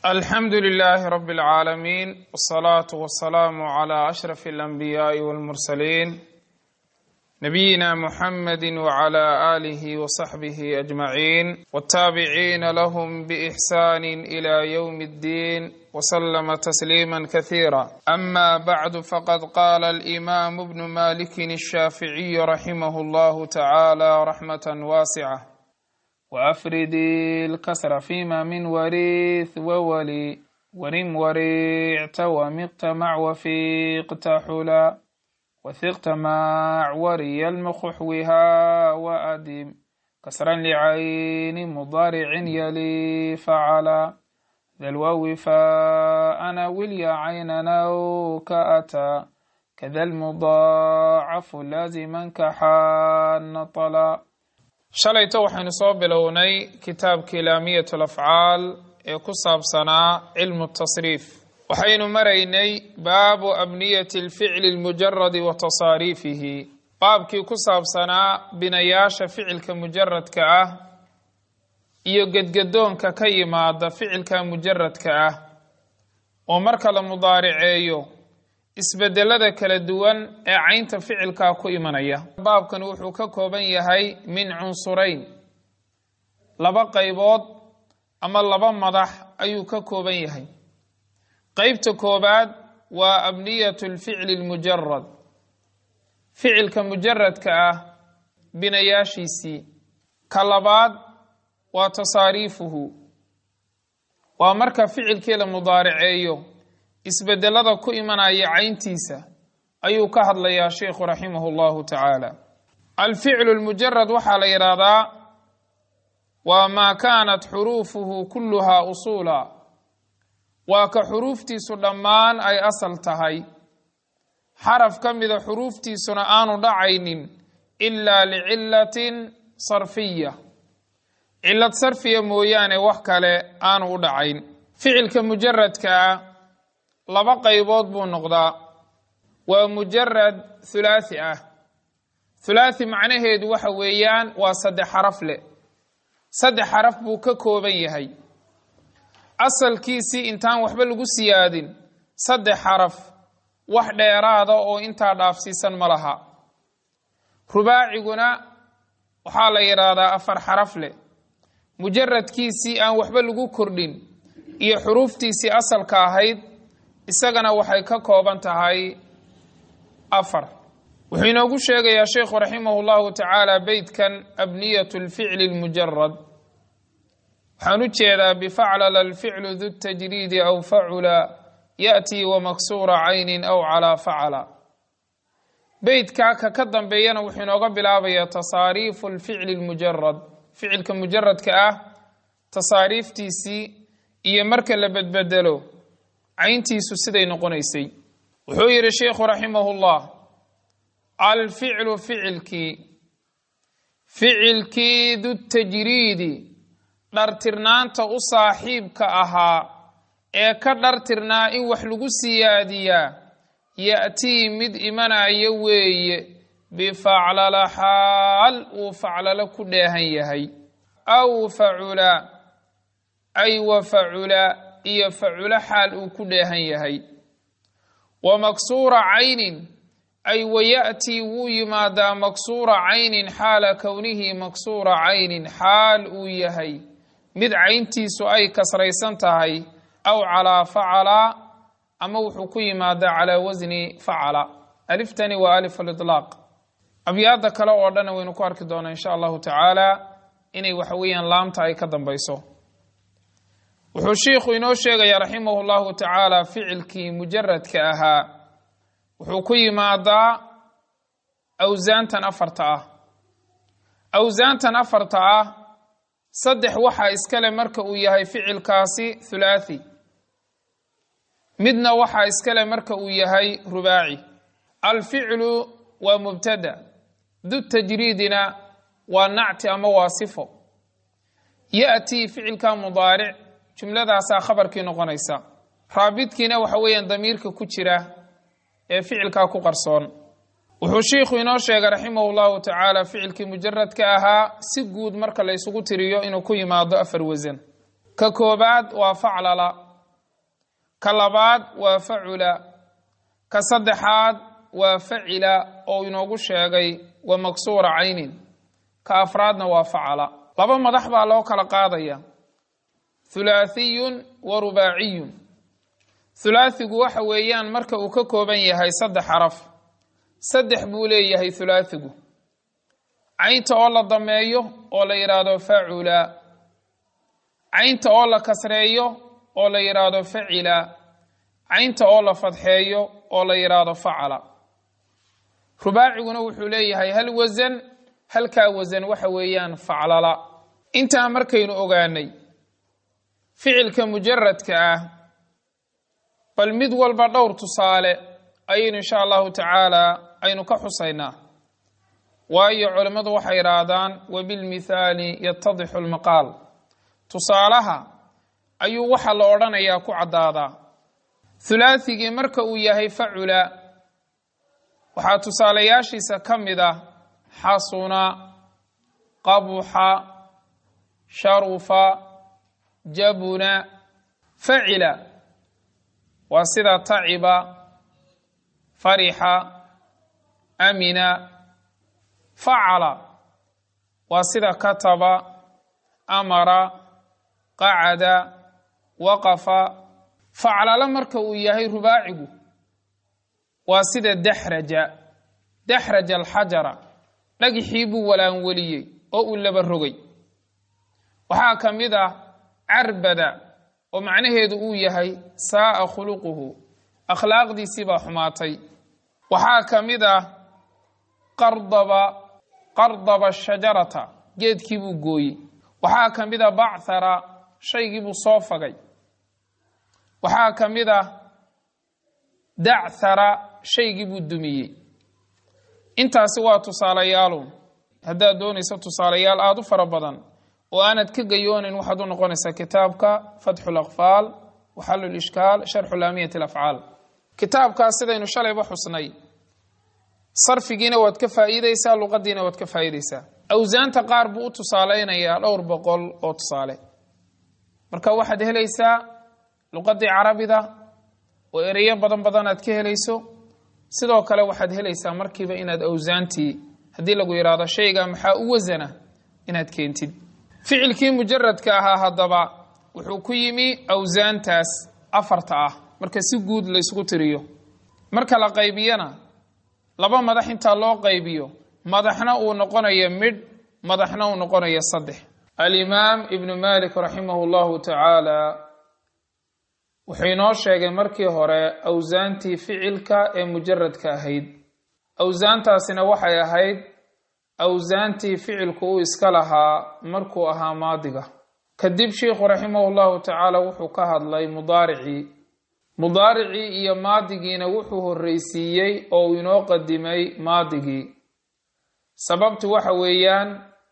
alxamdu لlh rb العaalamiin wالصlaaة wالsalaam عlى أشhrف الأnbiyaaءi wاlmursaliin nabiyina mxamedi wعlى آlih وصaxbih أجmaعin wالtaabiciina lahm bإxsan إlى yوم الdin وslma تsliima kaثيirا أma bعd faqad qala الإimam bn maliki الshaaficiي raximh اllah taعalى رaxmaة waascة وأfridi الkسر فيma min wariث wwli wrim wariicta wmiqta mac wafiiqta xula whiqta mac wariya lmkuxwiha وأdim kasra lcayni mudارicin yali facla dalwawi faأna wilya caynanaw kaأtى kada lmudaacafu laazima kaxaana طla shalayto waxaynu soo bilownay kitaabkii laamiyat alafcaal ee ku saabsanaa cilmu tasriif waxaynu maraynay baabu abniyati alficli almujaradi wa tasaariifihi baabkii ku saabsanaa binayaasha ficilka mujaradka ah iyo gedgadoonka ka yimaada ficilka mujaradka ah oo marka la mudaariceeyo isbedelada kala duwan ee caynta ficilkaa ku imanaya baabkan wuxuu ka kooban yahay min cunsurayn laba qaybood ama laba madax ayuu ka kooban yahay qeybta koobaad waa abniyatu lficli lmujarad ficilka mujaradka ah binayaashiisii ka labaad waa tasaariifuhu waa marka ficilkii la mudaariceeyo isbedelada ku imanaya cayntiisa ayuu ka hadlayaa sheikhu raximah اllahu tacaala alficlu lmujarad waxaa la yidhaahdaa waa maa kaanat xuruufuhu kuluhaa usuula waa ka xuruuftiisu dhammaan ay asal tahay xaraf ka mida xuruuftiisuna aanu dhacaynin ilaa licilatin sarfiya cilad sarfiya mooyaane wax kale aanu u dhacayn ficilka mujaradkaa laba qaybood buu noqdaa waa mujarad hulaathi ah hulaathi macnaheedu waxa weeyaan waa saddex xaraf leh saddex xaraf buu ka kooban yahay asalkiisii intaan waxba lagu siyaadin saddex xaraf wax dheeraada oo intaa dhaafsiisan ma laha rubaaciguna waxaa la yidhaahdaa afar xaraf leh mujaradkiisii aan waxba lagu kordhin iyo xuruuftiisii asalka ahayd isagana waxay ka kooban tahay afar wuxuu inoogu sheegayaa sheikhu raximah اllahu tacaala beytkan abniyat lficli lmujarad waxaan u jeedaa bifaclala alficlu du tajriidi aw facula yaأtii wamaksura cayni aw calaa facala beytkaa ka ka dambeeyana wuxuu inooga bilaabayaa tasaariifu lficli lmujarad ficilka mujaradka ah tasaariiftiisii iyo marka la bedbedelo cayntiisu siday noqonaysay wuxuu yidhi sheikhu raximah اllah alficlu ficilkii ficilkii du tajriidi dhartirnaanta u saaxiibka ahaa ee ka dhartirnaa in wax lagu siyaadiyaa ya'tii mid imanaya weeye bifaclala xaal uu faclalo ku dheehan yahay aw facula ay wa facula iyo faculo xaal uu ku dheehan yahay wa maksuura caynin ay wayaأtii wuu yimaadaa maksuura caynin xaala kownihi maksuura caynin xaal uu yahay mid cayntiisu ay kasraysan tahay aw calaa facala ama wuxuu ku yimaadaa calaa wasni facala aliftani waa alif aliطlaaq abyaada kale oo dhan waynu ku arki doonaa insha allahu tacaala inay waxa weeyaan laamta ay ka dambayso wuxuu shiikhu inoo sheegayaa raximah اllahu tacaala ficilkii mujaradka ahaa wuxuu ku yimaadaa awsaantan afarta ah awsaantan afarta ah saddex waxaa iskale marka uu yahay ficilkaasi hulaathi midna waxaa iskale marka uu yahay rubaaci alficlu waa mubtada du tajriidina waa nacti ama waa sifo yaأtii ficilka mudaaric jumladaasaa khabarkii noqonaysa raabidkiina waxa weeyaan damiirka ku jira ee ficilkaa ku qarsoon wuxuu shiikhu inoo sheegay raximah اllahu tacaala ficilkii mujaradka ahaa si guud marka la ysugu tiriyo inuu ku yimaado afar wasan ka koobaad waa faclala ka labaad waa facula ka saddexaad waa facila oo inoogu sheegay wa maksuura caynin ka afraadna waa facala laba madax baa loo kala qaadaya thulaathiyun wa rubaaciyun thulaathigu waxa weeyaan marka uu ka kooban yahay saddex xaraf saddex buu leeyahay thulaathigu caynta oo la dameeyo oo la yidhaahdo facula caynta oo la kasreeyo oo la yidhaahdo facila caynta oo la fadxeeyo oo la yidhaahdo facala rubaaciguna wuxuu leeyahay hal wasan halkaa wasan waxa weeyaan faclala intaa markaynu ogaanay ficilka mujaradka ah bal mid walba dhowr tusaale ayaynu insha allahu tacaala aynu ka xusaynaa waayo culimmadu waxay idhaahdaan wabilmithaali yatadixu lmaqaal tusaalaha ayuu waxa la odhanayaa ku caddaadaa hulaathigii marka uu yahay facula waxaa tusaalayaashiisa ka mid ah xasuna qabuxa sharufa jabuna facila waa sida taciba farixa amina facala waa sida kataba amara qacada waqafa faclala marka uu yahay rubaacigu waa sida daxraja daxraja alxajara dhagixii buu walaanweliyey oo uu laba rogay waxaa ka mid ah carbada oo macnaheedu uu yahay saa'a khuluquhu akhlaaqdiisii baa xumaatay waxaa ka mid ah qardaba qardaba shajarata geedkii buu gooyey waxaa ka mid a bachara shaygii buu soo fagay waxaa ka mid ah dachara shaygii buu dumiyey intaasi waa tusaalayaalu haddaad doonayso tusaalayaal aada u fara badan oo aanad ka gayoonayn waxaad u noqonaysaa kitaabka fatxu laqfaal waxalu lishkaal sharxu laamiyati alafcaal kitaabkaas sidaynu shalayba xusnay sarfigiina waad ka faa'iideysaa luqadiina waad ka faa'iideysaa awsaanta qaar buu u tusaalaynayaa dhowr boqol oo tusaale marka waxaad helaysaa luqadii carabida oo ereyo badan badan aad ka helayso sidoo kale waxaad helaysaa markiiba inaad awsaantii haddii lagu yidhaahdo shayga maxaa u wasana inaad keentid ficilkii mujaradka ahaa haddaba wuxuu ku yimi awsaantaas afarta ah marka si guud laysku tiriyo marka la qaybiyana laba madax intaa loo qaybiyo madaxna uu noqonayo midh madaxna uu noqonayo saddex alimaam ibnu malik raximahu llahu tacaala wuxuu inoo sheegay markii hore awsaantii ficilka ee mujaradka ahayd awsaantaasina waxay ahayd awsaantii ficilku uu iska lahaa markuu ahaa maadiga kadib sheikhu raximahu llahu tacaala wuxuu ka hadlay mudaaricii mudaaricii iyo maadigiina wuxuu horreysiiyey oo uu inoo qadimay maadigii sababtu waxa weeyaan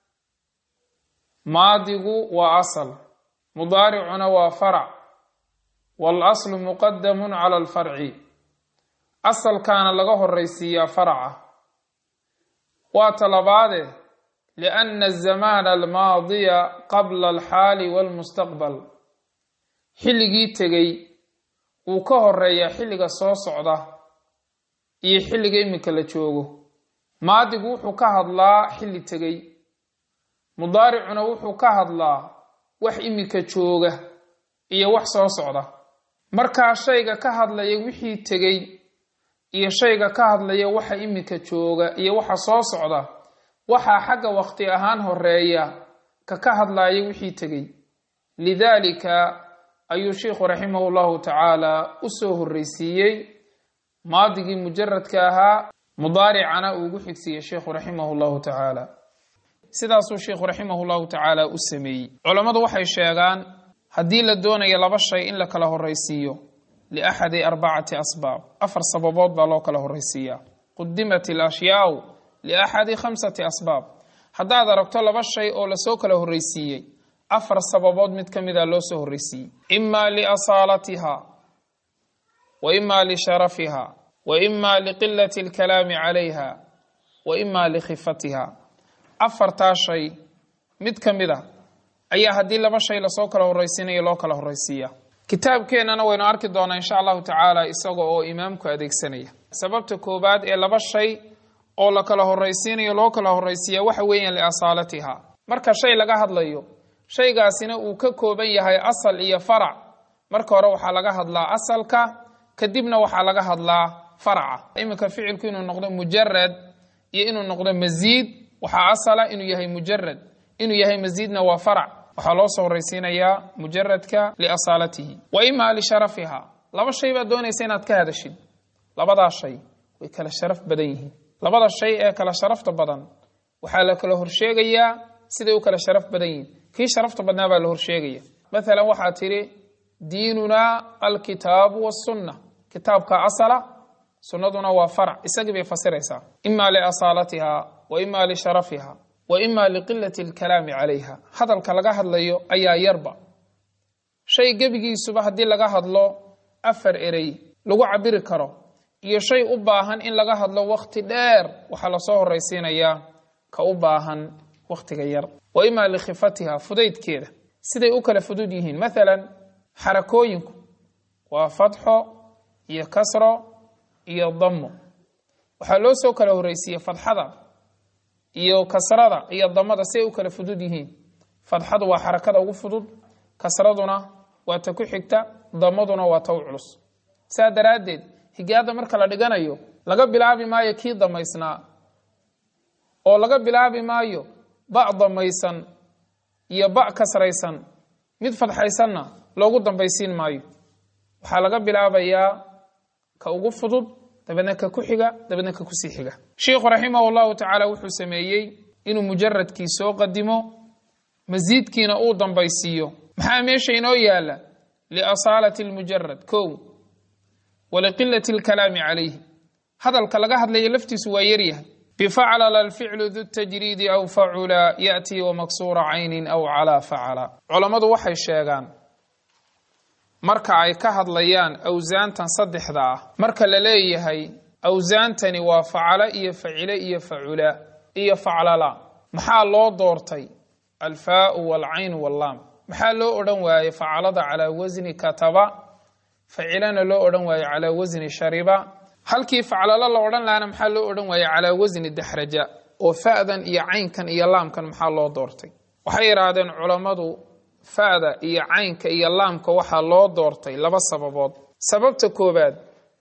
maadigu waa asal mudaaricuna waa farac waalaslu muqadamun cala alfarci asalkaana laga horreysiiyaa faraca waa talabaade lianna azamaana almaadiya qabla alxaali walmustaqbal xilligii tegey wuu ka horeeyaa xilliga soo socda iyo xilliga iminka la joogo maadigu wuxuu ka hadlaa xilli tegey mudaaricuna wuxuu ka hadlaa wax iminka jooga iyo wax soo socda markaa shayga ka hadlaya wixii tegey iyo shayga ka hadlaya waxa iminka jooga iyo waxa soo socda waxaa xagga waqti ahaan horeeya ka ka hadlaya wixii tegey lidaalika ayuu sheikhu raximahu llahu tacaala u soo horreysiiyey maadigii mujaradka ahaa mudaaricana uu ugu xigsiiyey sheikhu raximahu llahu tacaala sidaasuu sheikhu raximahu llahu tacaala u sameeyey culammadu waxay sheegaan haddii la doonayo laba shay in la kala horreysiiyo liaxadi arbacati asbaab afar sababood baa loo kala horreysiiyaa qudimat alashyaau liaxadi khamsati asbaab haddaad aragto laba shay oo lasoo kala horreysiiyey afar sababood mid ka mida loo soo horreysiiyey ima liasaalatiha wa ima lisharafiha wa ima liqilati alkalaami calayha wa ima likhifatiha afartaa shay mid ka mid a ayaa haddii laba shay lasoo kala horreysiinayo loo kala horreysiiya kitaabkeennana waynu arki doonaa insha allahu tacaala isaga oo imaamku adeegsanaya sababta koobaad ee laba shay oo la kala horraysiinayo loo kala horraysiiya waxa weeyaan liasaalatiha marka shay laga hadlayo shaygaasina uu ka kooban yahay asal iyo farac marka hore waxaa laga hadlaa asalka kadibna waxaa laga hadlaa faraca iminka ficilku inuu noqdo mujarad iyo inuu noqdo masiid waxaa asala inuu yahay mujarad inuu yahay masiidna waa farac waxaa loo soo horraysiinayaa mujaradka liasaalatihi wa imaa lisharafiha laba shay baad doonaysa inaad ka hadashid labadaa shay way kala sharaf badan yihiin labada shay ee kala sharafta badan waxaa la kala horsheegayaa siday u kala sharaf badan yihiin kii sharafta badnaa baa la horsheegaya maalan waxaa tidhi diinunaa alkitaabu wasunna kitaabka asala sunnaduna waa farac isagii bay fasiraysaa ima liasaalatiha wa ima lisharafiha wa ima liqilati alkalaami calayha hadalka laga hadlayo ayaa yarba shay gebigiisuba haddii laga hadlo afar erey lagu cabiri karo iyo shay u baahan in laga hadlo wakhti dheer waxaa lasoo horraysiinayaa ka u baahan wakhtiga yar wa imaa likhifatiha fudaydkeeda siday u kala fudud yihiin maalan xarakooyinku waa fatxo iyo kasro iyo dammo waxaa loo soo kala horraysiiyey fadxada iyo kasrada iyo damada siday u kala fudud yihiin fadxadu waa xarakada ugu fudud kasraduna waa ta ku xigta damaduna waa ta u culus saa daraaddeed higaada marka la dhiganayo laga bilaabi maayo kii damaysnaa oo laga bilaabi maayo ba damaysan iyo ba kasraysan mid fadxaysanna loogu dambaysiin maayo waxaa laga bilaabayaa ka ugu fudud dabeedna ka ku xiga dabeedna ka kusii xiga sheikhu raximah llahu tacaala wuxuu sameeyey inuu mujaradkii soo qadimo masiidkiina uu dambaysiiyo maxaa meesha inoo yaala liasaalati lmujarad kow waliqilati alkalaami calayhi hadalka laga hadlaya laftiisu waa yaryahay bifaclala alficlu du tajriidi aw facula yaأtii wamaksuura caynin aw calaa facala culammadu waxay sheegaan marka ay ka hadlayaan awsaantan saddexda ah marka la leeyahay awsaantani waa facalo iyo facile iyo facula iyo faclala maxaa loo doortay alfaau walcayn wallaam maxaa loo odhan waayey facalada calaa wasni kataba facilana loo odhan waaye calaa wasni shariba halkii faclalo la odhan lahana maxaa loo odhan waaye calaa wasni daxraja oo fa'dan iyo caynkan iyo laamkan maxaa loo doortay waxay yidhaahdeen culammadu fa'da iyo caynka iyo laamka waxaa loo doortay laba sababood sababta koobaad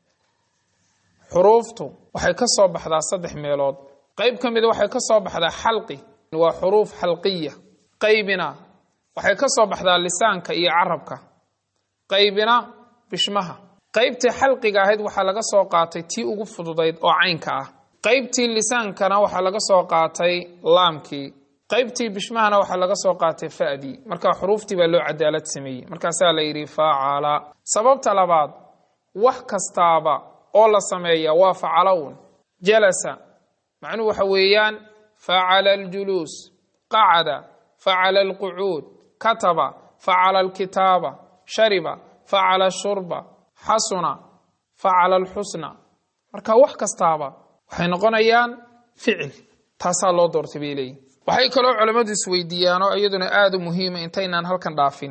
xuruuftu waxay ka soo baxdaa saddex meelood qayb ka mida waxay ka soo baxdaa xalqi waa xuruuf xalqiya qaybina waxay ka soo baxdaa lisaanka iyo carabka qaybina bishmaha qaybtii xalqiga ahayd waxaa laga soo qaatay tii ugu fududayd oo caynka ah qaybtii lisaankana waxaa laga soo qaatay laamkii qaybtii bishmahana waxaa laga soo qaatay fa'dii marka xuruuftii baa loo cadaalad sameeyey markaasaa la yidhi faacala sababta labaad wax kastaaba oo la sameeya waa facalown jalasa macnuhu waxa weeyaan facala aljuluus qacada facala alqucuud kataba facala alkitaaba shariba facala ashurba xasuna facala alxusna marka wax kastaaba waxay noqonayaan ficil taasaa loo doortay bay leeyihin waxay kaloo culammadu isweydiiyaan oo iyaduna aada u muhiima intaynaan halkan dhaafin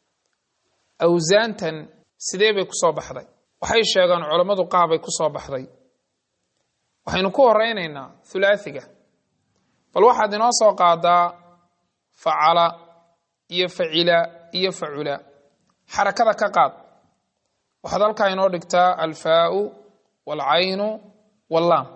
awsaantan sidee bay kusoo baxday waxay sheegaan culammadu qaabay kusoo baxday waxaynu ku horeynaynaa thulaathiga bal waxaad inoo soo qaadaa facala iyo facila iyo facula xarakada ka qaad waxaad halkaa inoo dhigtaa alfaau waalcaynu wallaam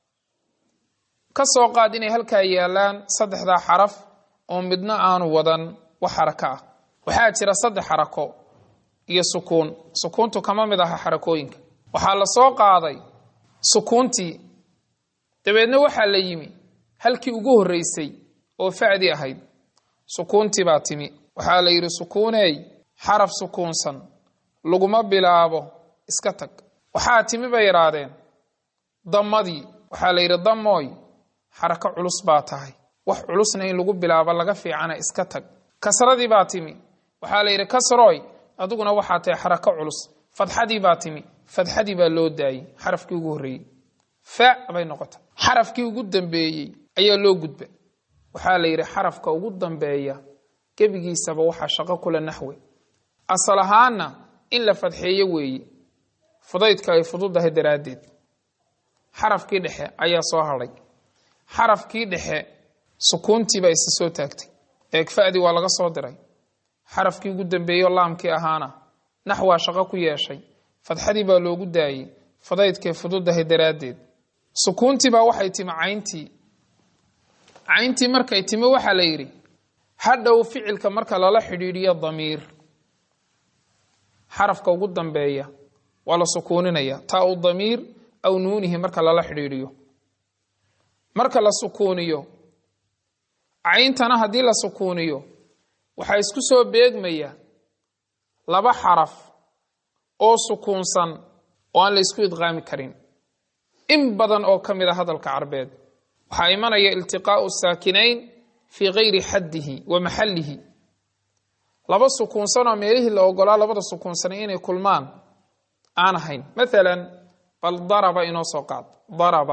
ka soo qaad inay halkaa yaalaan saddexdaa xaraf oo midna aanu wadan wax xarako ah waxaa jira saddex xarako iyo sukuun sukuuntu kama mid aha xarakooyinka waxaa la soo qaaday sukuuntii dabeedna waxaa la yimi halkii ugu horreysay oo facdi ahayd sukuuntii baa timi waxaa la yidhi sukuuneey xaraf sukuunsan laguma bilaabo iska tag waxaa timi bay yidhaahdeen dammadii waxaa la yidhi dammooy xarako culus baa tahay wax culusna in lagu bilaabo laga fiicana iska tag kasradii baa timi waxaa la yidhi kasrooy adiguna waxaa tahay xarako culus fadxadii baa timi fadxadii baa loo daayey xarafkii ugu horreeyey fa bay noqotay xarafkii ugu dambeeyey ayaa loo gudba waxaa la yidhi xarafka ugu dambeeya gebigiisaba waxaa shaqo kula naxwe asal ahaanna in la fadxeeyo weeye fudaydka ay fududahay daraaddeed xarafkii dhexe ayaa soo hadhay xarafkii dhexe sukuuntii baa isa soo taagtay eegfa'dii waa laga soo diray xarafkii ugu dambeeyo laamkii ahaana naxwaa shaqo ku yeeshay fadxadii baa loogu daayey fudaydkay fududahay daraaddeed sukuuntii baa waxay timi cayntii cayntii markay timi waxaa la yidhi hadhow ficilka marka lala xidhiidhiyo damiir xarafka ugu dambeeya waa la sukuuninaya taa u damiir aw nuunihi marka lala xidhiidhiyo marka la sukuuniyo cayntana haddii la sukuuniyo waxaa isku soo beegmaya laba xaraf oo sukuunsan oo aan la isku idqaami karin in badan oo ka mid a hadalka carbeed waxaa imanaya iltiqaa'u saakinayn fii gayri xaddihi wa maxallihi laba sukuunsan oo meelihii la ogolaa labada sukuunsanay inay kulmaan aan ahayn maalan bal daraba inoo soo qaad daraba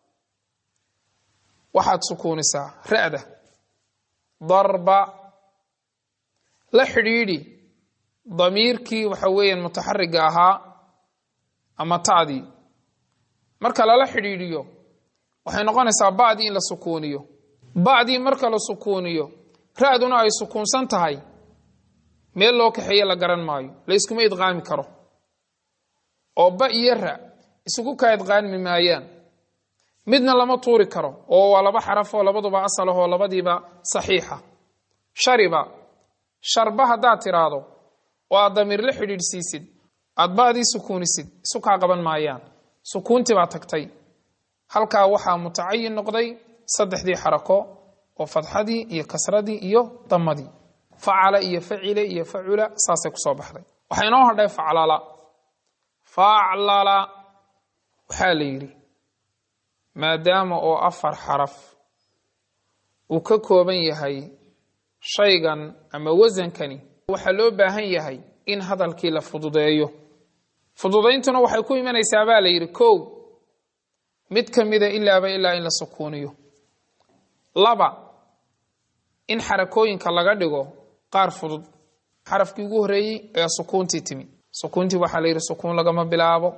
waxaad sukuunisaa ra'da darba la xidhiidhi damiirkii waxa weeyaan mutaxariga ahaa ama ta'dii marka lala xidhiidhiyo waxay noqonaysaa ba'dii in la sukuuniyo ba'dii marka la sukuuniyo ra'duna ay sukuunsan tahay meel loo kaxeeye la garan maayo la yskuma idqaami karo oo ba iyo ra isugu kaa idqaami maayaan midna lama tuuri karo oo waa laba xaraf oo labaduba asal ah oo labadiiba saxiixa shariba sharba haddaad tiraahdo oo aad damiir la xidhiidhsiisid aad ba'dii sukuunisid isu kaa qaban maayaan sukuuntii baa tagtay halkaa waxaa mutacayin noqday saddexdii xarako oo fadxadii iyo kasradii iyo damadii facala iyo facile iyo facula saasay kusoo baxday waxaa inoo hadhay faclala faclala waxaa la yidhi maadaama oo afar xaraf uu ka kooban yahay shaygan ama wasankani waxaa loo baahan yahay in hadalkii la fududeeyo fududayntuna waxay ku imanaysaa baa la yidhi kow mid ka mida ilaaba ilaa in la sukuuniyo laba in xarakooyinka laga dhigo qaar fudud xarafkii ugu horreeyey ayaa sukuuntii timi sukuuntii waxaa la yidhi sukuun lagama bilaabo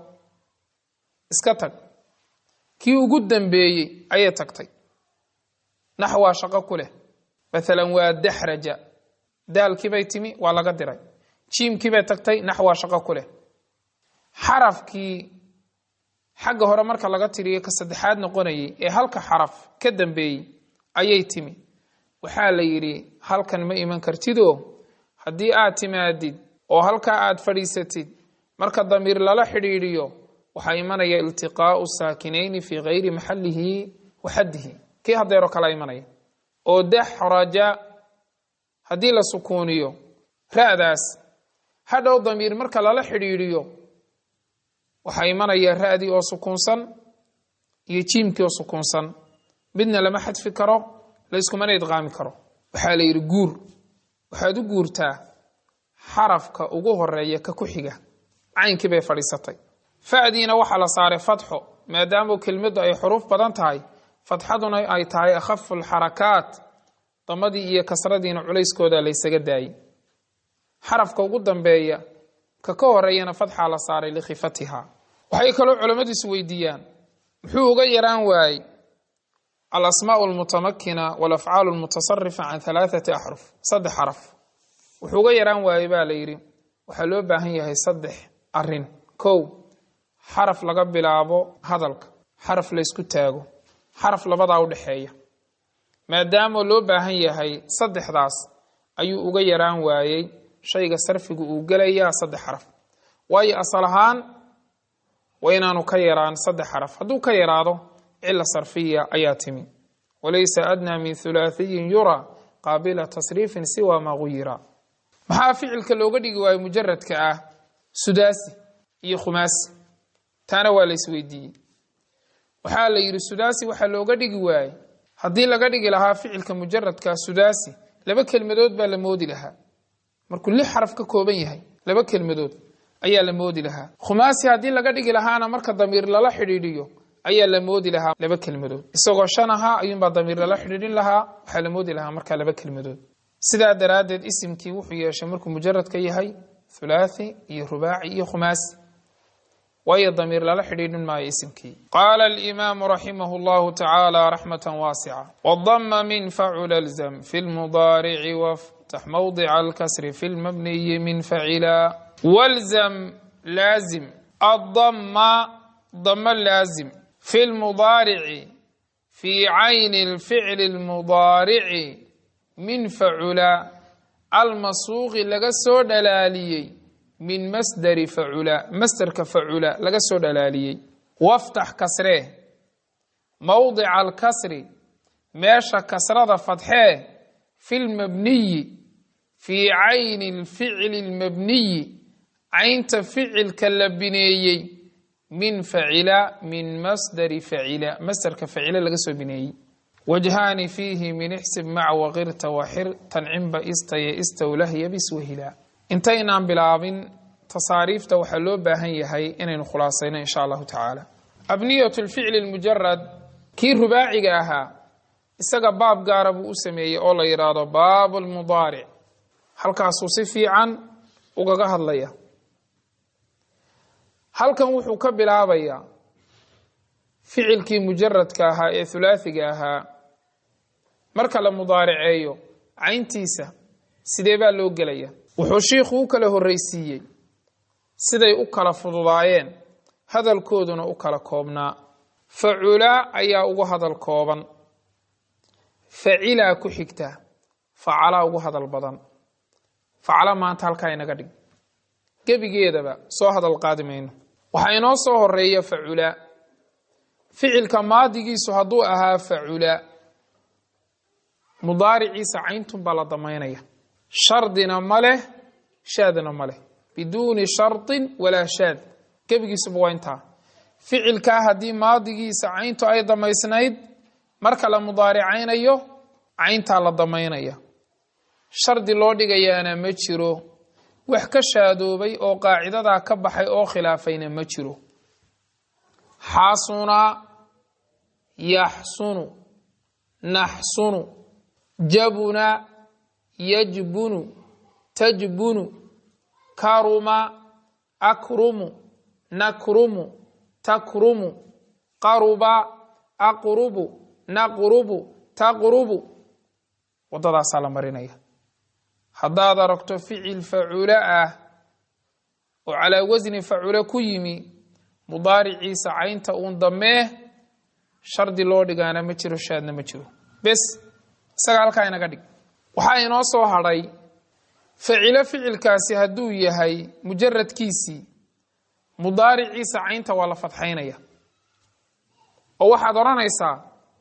iska tag kii ugu dambeeyey ayay tagtay naxwaa shaqo ku leh maalan waa daxraja daalkiibay timi waa laga diray jiimkiibay tagtay naxwaa shaqo ku leh xarafkii xagga hore marka laga tiriyo ka saddexaad noqonayay ee halka xaraf ka dambeeyey ayay timi waxaa la yidhi halkan ma iman kartidoo haddii aad timaadid oo halkaa aad fadhiisatid marka damiir lala xidhiidhiyo waxaa imanaya iltiqaa'u saakinayni fii gayri maxallihi wa xaddihi kii hadeero kala imanaya oo daxraja haddii la sukuuniyo ra'daas hadhow damiir marka lala xidhiidhiyo waxaa imanaya ra'dii oo sukuunsan iyo jiimkii oo sukuunsan midna lama xadfi karo layskumana idqaami karo waxaa la yidhi guur waxaad u guurtaa xarafka ugu horeeya ka ku xiga caynkii bay fadhiisatay fa'diina waxaa la saaray fatxo maadaama kelmaddu ay xuruuf badan tahay fatxaduna ay tahay akhafu lxarakaat damadii iyo kasradiina culayskooda laysaga daayey xarafka ugu dambeeya ka ka horeeyana fatxaa la saaray likhifatiha waxay kaloo culammadu is weydiiyaan muxuu uga yaraan waayey alasmaau almutamakina walafcaalu almutasarifa can halaathati axruf saddex xaraf wuxuu uga yaraan waayey baa la yidhi waxaa loo baahan yahay saddex arin kow xaraf laga bilaabo hadalka xaraf laysku taago xaraf labadaa u dhexeeya maadaama loo baahan yahay saddexdaas ayuu uga yaraan waayey shayga sarfigu uu gelayaa saddex xaraf waayo asal ahaan waa inaanu ka yaraan saddex xaraf hadduu ka yaraado cila sarfiya ayaa timi walaysa adnaa min hulaathiyin yura qaabila tasriifin siwa maa guyira maxaa ficilka looga dhigi waayo mujaradka ah sudaasi iyo khumaasi taana waa la isweydiiyey waxaa la yidhi sudaasi waxaa looga dhigi waaye haddii laga dhigi lahaa ficilka mujaradka sudaasi laba kelmadood baa la moodi lahaa markuu lix xaraf ka kooban yahay laba kelmadood ayaa la moodi lahaa khumaasi haddii laga dhigi lahaana marka damiir lala xidhiidhiyo ayaa la moodi lahaa laba kelmadood isagoo shan ahaa ayuunbaa damiir lala xidhiidhin lahaa waxaa la moodi lahaa markaa laba kelmadood sidaa daraaddeed isimkii wuxuu yeeshay markuu mujaradka yahay hulaathi iyo rubaaci iyo khumaasi waayo damiir lala xidhiidhin maayo isimkii qaala alimaamu raximah llahu tacaala raxmata waasica wadama min facula lzam fi lmudaarici waftax mawdica alkasri fi lmabniyi min facila walzam laazim addama dama laazim fi lmudaarici fi cayni lficli lmudaarici min facula almasuuqi laga soo dhalaaliyey min masdari facula masderka facula laga soo dhalaaliyey waftax kasree mowdica alkasri meesha kasrada fadxee fi lmabniyi fii cayni lficli lmabniyi caynta ficilka la bineeyey min facila min masdari facila masderka facila laga soo bineeyey wajhaani fiihi min ixsib mac waqirta waxir tancinba istaya istowlahya biswahila intaynaan bilaabin tasaariifta waxaa loo baahan yahay inaynu khulaasayno insha allahu tacaala abniyat lficli lmujarad kii rubaaciga ahaa isaga baab gaara buu u sameeyey oo la yidhaahdo baab lmudaaric halkaasuu si fiican ugaga hadlaya halkan wuxuu ka bilaabayaa ficilkii mujaradka ahaa ee hulaathiga ahaa marka la mudaariceeyo cayntiisa sidee baa loo gelaya wuxuu shiikhu u kala horreysiiyey siday u kala fududaayeen hadalkooduna u kala koobnaa facula ayaa ugu hadal kooban facilaa ku xigta facalaa ugu hadal badan facala maanta halkaa inaga dhig gebigeedaba soo hadal qaadi mayno waxaa inoo soo horeeya facula ficilka maadigiisu hadduu ahaa facula mudaariciisa cayntun baa la damaynaya shardina ma leh shaadna ma leh biduuni shardin walaa shaad gebigiisuba waa intaa ficilkaa haddii maadigiisa cayntu ay damaysnayd marka la mudaaricaynayo cayntaa la damaynaya shardi loo dhigayaana ma jiro wax ka shaadoobay oo qaacidadaa ka baxay oo khilaafayna ma jiro xasuna yaxsunu naxsunu jabuna yajbunu tajbunu karuma akrumu nakrumu takrumu qaruba aqrubu naqrubu taqrubu waddadaasaa la marinaya haddaad aragto ficil facula ah oo calaa wasni facula ku yimi mudaariciisa caynta uun damee shardi loo dhigaana ma jiro shaadna ma jiro bes isaga halkaa inaga dhig waxaa inoo soo hadhay facilo ficilkaasi hadduu yahay mujaradkiisii mudaariciisa caynta waa la fadxaynaya oo waxaad odhanaysaa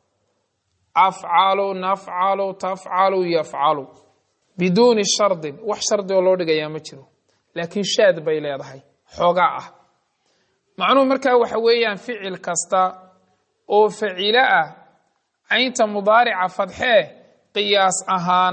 afcalu nafcalu tafcalu yafcalu biduuni shardin wax shardi oo loo dhigayaa ma jiro laakiin shaad bay leedahay xoogaa ah macnuhu markaa waxa weeyaan ficil kasta oo facilo ah caynta mudaarica fadxee qiyaas ahaan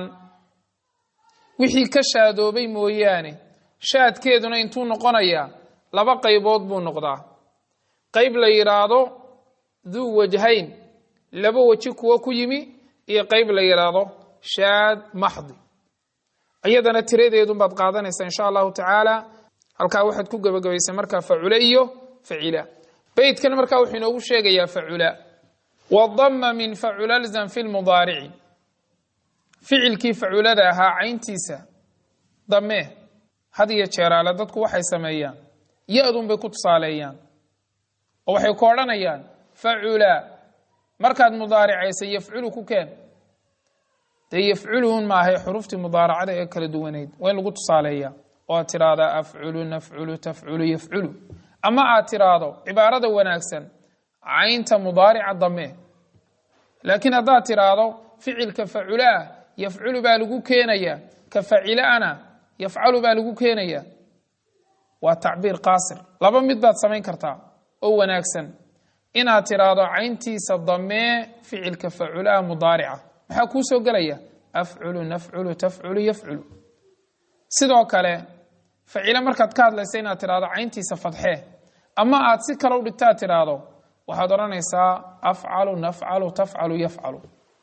wixii ka shaadoobay mooyaane shaadkeeduna intuu noqonayaa laba qaybood buu noqdaa qayb la yidhaahdo duu wajhayn laba weji kuwo ku yimi iyo qayb la yidhaahdo shaad maxdi iyadana tiradeedunbaad qaadanaysaa insha allahu tacaala halkaa waxaad ku gebagabaysay markaa facule iyo facila beytkan markaa wuxuu inoogu sheegayaa facula wadama min facula lzam fi lmudaarici ficilkii faculada ahaa cayntiisa dame had iyo jeeraale dadku waxay sameeyaan ya-dun bay ku tusaaleeyaan oo waxay ku odhanayaan facula markaad mudaaricaysay yafculu ku keen dee yafculuun maahay xuruftii mudaaracada ee kala duwaneyd waa in lagu tusaaleeyaa oo aad tiraahdaa afculu nafculu tafculu yafculu ama aad tiraahdo cibaarada wanaagsan caynta mudaarica dame laakiin haddaad tiraahdo ficilka faculaah yafculu baa lagu keenayaa ka facilaana yafcalu baa lagu keenayaa waa tacbiir qaasir laba mid baad samayn kartaa oo wanaagsan inaad tiraahdo cayntiisa damee ficilka faculaah mudaarica maxaa kuu soo gelaya afculu nafculu tafculu yafculu sidoo kale facile markaad ka hadlaysa inaad tiraahdo cayntiisa fadxee ama aad si kale u dhigtaad tiraahdo waxaad odhanaysaa afcalu nafcalu tafcalu yafcalu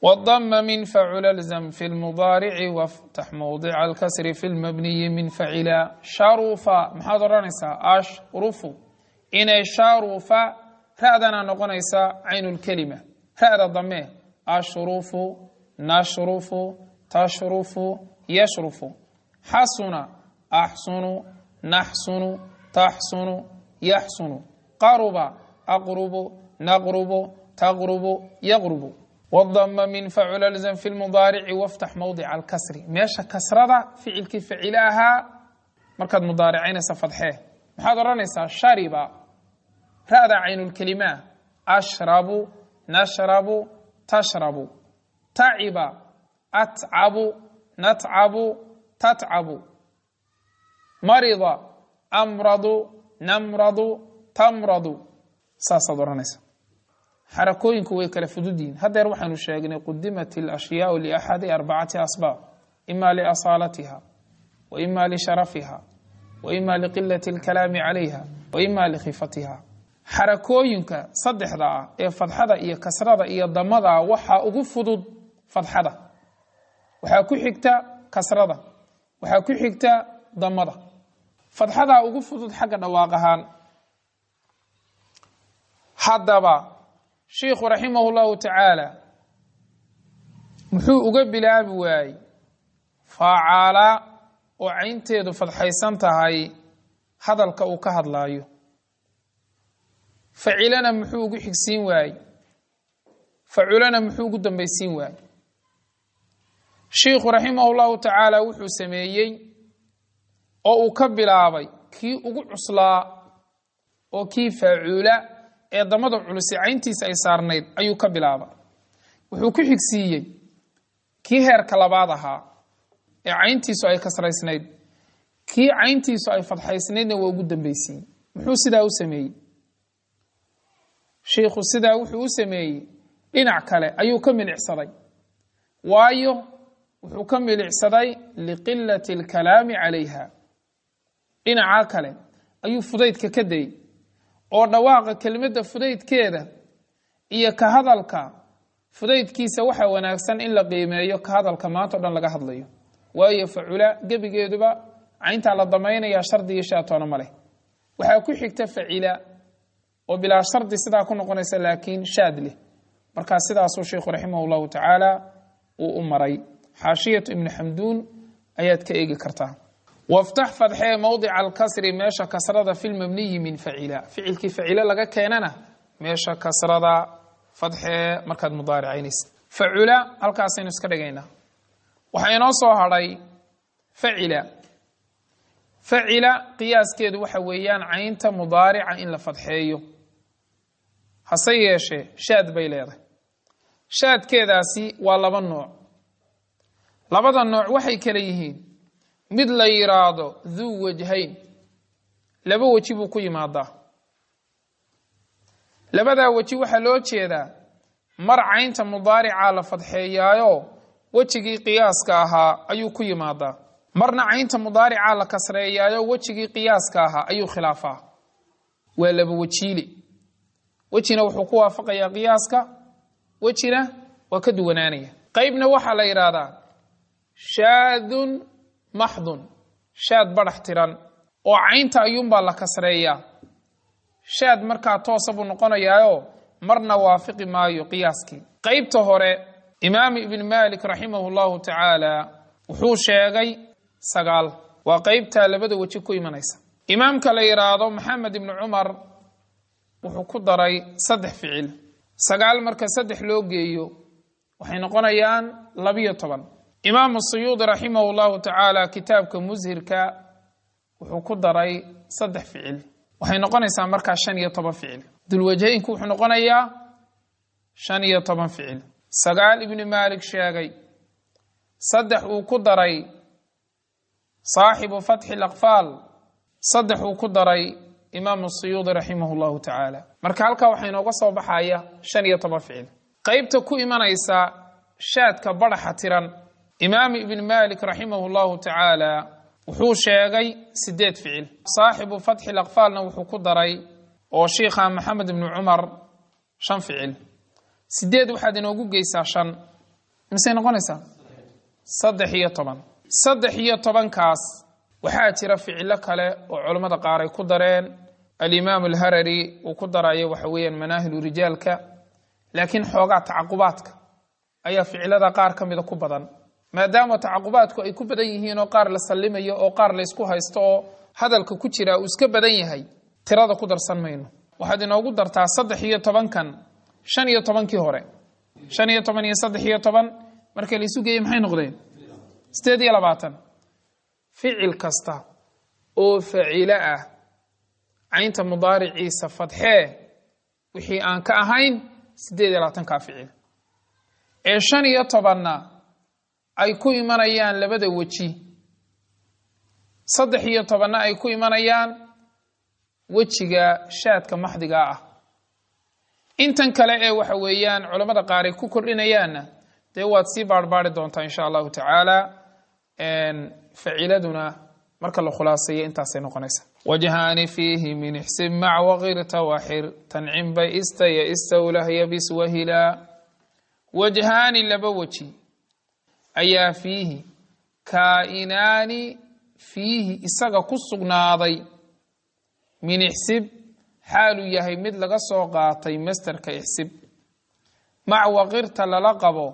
والضم من فعل الزم في المضارع وافتح موضع الكسر في المبني من فعلا شرف maxaad odhanaysaa ashrufu inay sharufa ra'dana noqonaysaa cayn lkelima ra'da dame ashrufu nashrufu tashrufu yashrufu xasuna axsunu naxsunu taxsunu yaxsunu qaruba aqrubu naqrubu taqrubu yaqrubu wdama min facula lzam fi lmudaarici waftax mawdica alkasri meesha kasrada ficilkii facile ahaa markaad mudaaricaynaysa fadxee maxaad odhanaysaa shariba ra'da caynulkelima ashrabu nashrabu tashrabu taciba atcabu natcabu tatcabu marida amradu namradu tamradu saasaad odhanaysa xarakooyinku way kala fududyihin haddeer waxaanu sheegnay qudimat alashyaau liaxadi arbacati asbaab ima liasaalatiha wa ima lisharafiha wa ima liqilati alkalaami calayha wa ima likhifatiha xarakooyinka saddexda ah ee fadxada iyo kasrada iyo damada waxaa ugu fudud fadxada waxaa ku xigta kasrada waxaa ku xigta damada fadxadaa ugu fudud xagga dhawaaq ahaan haddaba shiikhu raximah llahu tacaala muxuu uga bilaabi waayey faacala oo caynteedu fadxaysan tahay hadalka uu ka hadlaayo facilana muxuu ugu xigsiin waayey faculana muxuu ugu dambaysiin waayey shiikhu raximah llahu tacaala wuxuu sameeyey oo uu ka bilaabay kii ugu cuslaa oo kii faacula ee damada culuse cayntiisa ay saarnayd ayuu ka bilaaba wuxuu ku xigsiiyey kii heerka labaad ahaa ee cayntiisu ay kasraysnayd kii cayntiisu ay fadxaysnaydna waa ugu dambaysiiyey muxuu sidaa u sameeyey shiikhu sidaa wuxuu u sameeyey dhinac kale ayuu ka milicsaday waayo wuxuu ka milicsaday liqilati alkalaami calayha dhinaca kale ayuu fudaydka ka dayey oo dhawaaqa kelimadda fudaydkeeda iyo ka hadalka fudaydkiisa waxaa wanaagsan in la qiimeeyo ka hadalka maanta o dhan laga hadlayo waayo facula gebigeeduba cayntaa la damaynaya shardigii shaatoona ma leh waxaa ku xigta facila oo bilaa shardi sidaa ku noqonaysa laakiin shaad leh markaa sidaasuu sheikhu raximah llahu tacaala uu u maray xaashiyatu ibni xamduun ayaad ka eegi kartaa waftax fadxee mowdica alkasri meesha kasrada fi lmabniyi min facila ficilkii facile laga keenana meesha kasrada fadxee markaad mudaaricaynaysa facula halkaasaynu iska dhigaynaa waxaa inoo soo hadhay facila facila qiyaaskeedu waxa weeyaan caynta mudaarica in la fadxeeyo hase yeeshee shaad bay leedahay shaadkeedaasi waa laba nooc labada nooc waxay kala yihiin mid la yidhaahdo duu wajhayn laba weji buu ku yimaadaa labadaa weji waxaa loo jeedaa mar caynta mudaaricaa la fadxeeyaayo wejigii qiyaaska ahaa ayuu ku yimaadaa marna caynta mudaaricaa la kasreeyaayo wejigii qiyaaska ahaa ayuu khilaafaa waa laba wejiile wejina wuxuu ku waafaqayaa qiyaaska wejina waa ka duwanaanaya qeybna waxaa la yidhaahdaa shaadun maxdun shaad badhax tiran oo caynta ayuunbaa la kasreeyaa shaad markaa toosa buu noqonayaayo marna waafiqi maayo qiyaaskii qeybta hore imaam ibn malik raximahu llahu tacaala wuxuu sheegay sagaal waa qeybtaa labada weji ku imanaysa imaamka la yidhaahdo maxamed ibni cumar wuxuu ku daray saddex ficil sagaal marka saddex loo geeyo waxay noqonayaan labiyo toban imaamu suyuudi raximahu llahu tacaala kitaabka mushirka wuxuu ku daray saddex ficil waxay noqonaysaa markaa shan iyo toban ficil dulwajhaynku wuxuu noqonayaa shan iyo toban ficil sagaal ibni maalik sheegay saddex uu ku daray saaxibu fatxi laqfaal saddex uu ku daray imaamu suyuudi raximah llahu tacaala marka halkaa waxaa inooga soo baxaya shan iyo toban ficil qeybta ku imanaysa shaadka badhaxa tiran imaam ibn malik raximah llahu tacaala wuxuu sheegay sideed ficil saaxibu fatxi laqfaalna wuxuu ku daray oo shiikha maxamed ibni cumar shan ficil sideed waxaad inoogu geysaa shan misey noqonaysaa saddex iyo toban saddex iyo tobankaas waxaa jira ficilo kale oo culammada qaar ay ku dareen alimaam alharari uu ku darayo waxa weeyaan manaahilu rijaalka laakiin xoogaa tacaqubaadka ayaa ficilada qaar ka mida ku badan maadaama tacaqubaadku ay ku badan yihiin oo qaar la sallimayo oo qaar laysku haysto oo hadalka ku jira uu iska badan yahay tirada ku darsan mayno waxaad inoogu dartaa saddex iyo tobankan shan iyo tobankii hore shan iyo toban iyo saddex iyo toban marka laysu geeyey maxay noqdeen sideed iyo labaatan ficil kasta oo facilo ah caynta mudaariciisa fadxee wixii aan ka ahayn sideed iyo labaatankaa ficil ee shan iyo tobanna ay ku imanayaan labada weji saddex iyo tobanna ay ku imanayaan wejiga shaadka maxdigaa ah intan kale ee waxa weeyaan culammada qaar ay ku kordhinayaanna dee waad sii baarbaari doontaa insha allahu tacaala faciladuna marka la khulaaseeyo intaasay noqonaysa wajhaani fiihi min ixsib mac waqirta waxir tancim bay ista ya istawlah yabis wahilaa wajhaani laba weji ayaa fiihi kaa'inaani fiihi isaga ku sugnaaday min ixsib xaaluu yahay mid laga soo qaatay masterka ixsib mac waqirta lala qabo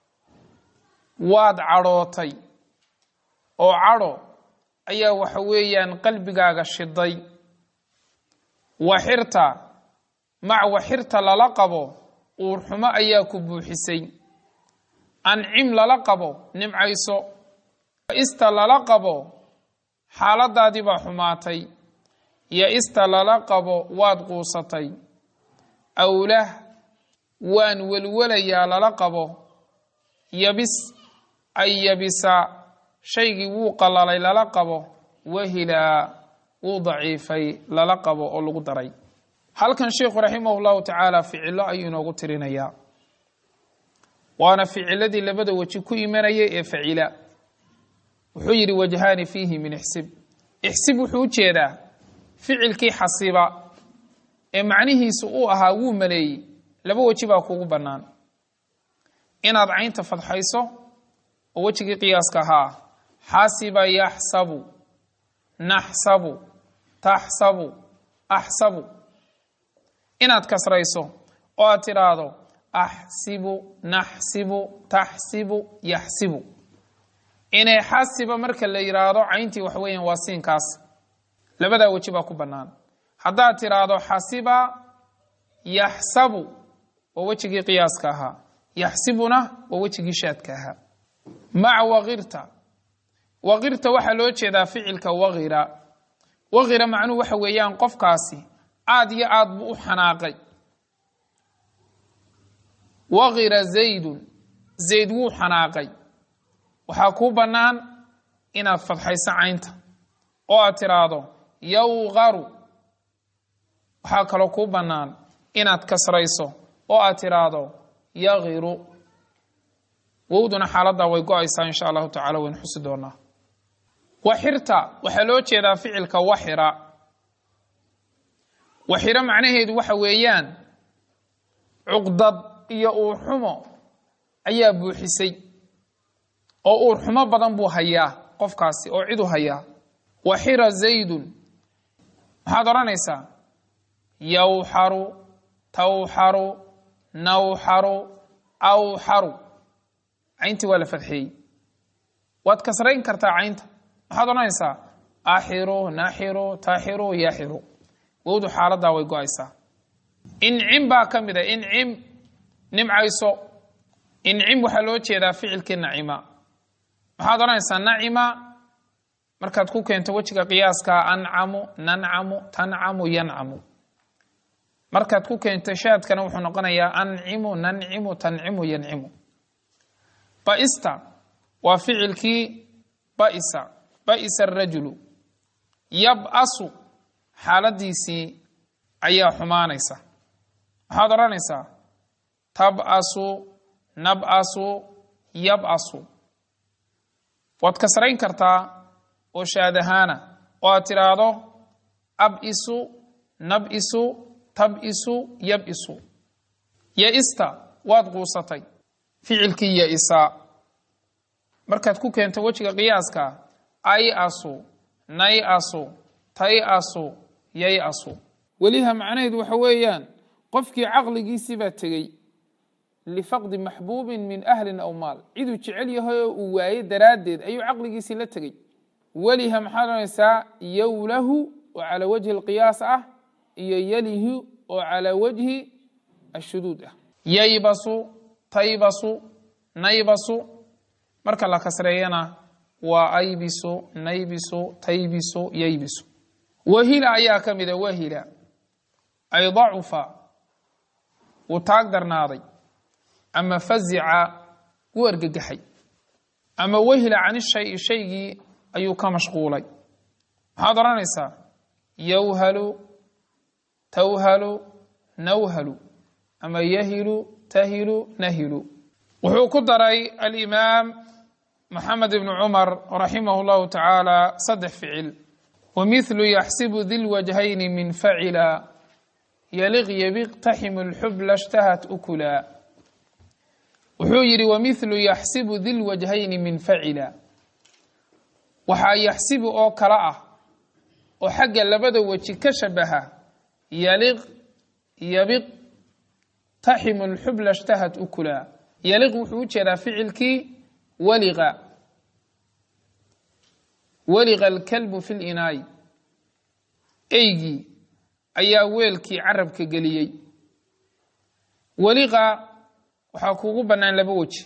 waad cadhootay oo cadho ayaa waxa weeyaan qalbigaaga shiday waxirta mac waxirta lala qabo uurxumo ayaa ku buuxisay ancim lala qabo nimcayso ista lala qabo xaaladaadii baa xumaatay yo ista lala qabo waad quusatay awlah waan welwelayaa lala qabo yabis ay yabisa shaygii wuu qalalay lala qabo wahilaa wuu daciifay lala qabo oo lagu daray halkan sheikhu raximah llahu tacaala ficilo ayuu inoogu tirinayaa waana ficiladii labada weji ku imanayay ee facila wuxuu yidhi wajhaani fiihi min ixsib ixsib wuxuu u jeedaa ficilkii xasiba ee macnihiisu uu ahaa wuu maleeyey laba weji baa kuugu bannaan inaad caynta fadxayso oo wejigii qiyaaska ahaa xasiba yaxsabu naxsabu taxsabu axsabu inaad kasrayso oo aad tidhaahdo axsibu naxsibu taxsibu yaxsibu inay xasiba marka la yidhaahdo cayntii wax weeyaan waa siinkaas labadaa weji baa ku bannaan haddaad tidhaahdo xasiba yaxsabu waa wejigii qiyaaska ahaa yaxsibuna waa wejigii shaadka ahaa maca waqirta waqirta waxaa loo jeedaa ficilka waqira waqira macnuhu waxa weeyaan qofkaasi aad iyo aad buu u xanaaqay waqira zaydun zayd wuu xanaaqay waxaa kuu bannaan inaad fadxayso caynta oo aad tidhaahdo yawqaru waxaa kaloo kuu bannaan inaad kasrayso oo aad tidhaahdo yaqiru wowduna xaaladdaa way go-aysaa insha allahu tacala waynu xusi doonaa waxirta waxaa loo jeedaa ficilka waxira waxiro macnaheedu waxa weeyaan cuqdad iyo uurxumo ayaa buuxisay oo uurxumo badan buu hayaa qofkaasi oo cidu hayaa waxira zaydun maxaad odhanaysaa yawxaru tawxaru nawxaru awxaru cayntii waa la fadxeeyey waad kasrayn kartaa caynta maxaad odhanaysaa axiru naxiru taxiru yaxiru wowdu xaaladdaa way go-aysaa incim baa ka mid a incim nimcayso incim waxaa loo jeedaa ficilkii nacima maxaad odhanaysaa nacima markaad ku keento wejiga qiyaaska ancamu nancamu tancamu yancamu markaad ku keento shaadkana wuxuu noqonayaa ancimu nancimu tancimu yancimu baista waa ficilkii baisa baisa arajulu yab-asu xaaladiisii ayaa xumaanaysa maxaad odhanaysaa tab-asu nab-asu yab-asu waad kasrayn kartaa oo shaadahaana oo aad tidhaahdo ab-isu nab-isu tab-isu yab-isu ya-ista waad quusatay ficilkii ya-isa markaad ku keento wejiga qiyaaska ay asu nay asu tay asu yay asu weliha macnaheedu waxa weeyaan qofkii caqligiisii baa tegey lifaqdi maxbuubin min ahlin aw maal ciduu jecel yahay oo uu waaye daraaddeed ayuu caqligiisii la tegey weliha maxaad odhanaysaa yowlahu oo calaa wajhi alqiyaas ah iyo yalihu oo calaa wajhi ashuduud ah yaybasu taybasu naybasu marka la kasreeyana waa aybisu naybisu taybisu yaybisu wahila ayaa ka mida wahila ay dacufa wuu taag darnaaday ama fazica wuu argagaxay ama wahila cani shayi shaygii ayuu ka mashquulay maxaad odhanaysaa yowhalu tawhalu nawhalu ama yahilu tahilu nahilu wuxuu ku daray alimaam maxamed ibnu cumar raximah llahu tacaala saddex ficil wamithlu yaxsibu di lwajhayni min facila yaliq yabiqtaximu lxubla shtahat ukula wuxuu yidhi wamithlu yaxsibu di lwajhayni min facila waxaa yaxsibu oo kale ah oo xagga labada weji ka shabaha yaliq yabiq taximu lxubla shtahat ukula yaliq wuxuu u jeedaa ficilkii waliqa waliqa alkalbu fi linaayi eygii ayaa weelkii carabka geliyey waliqa waxaa kuugu bannaan laba weji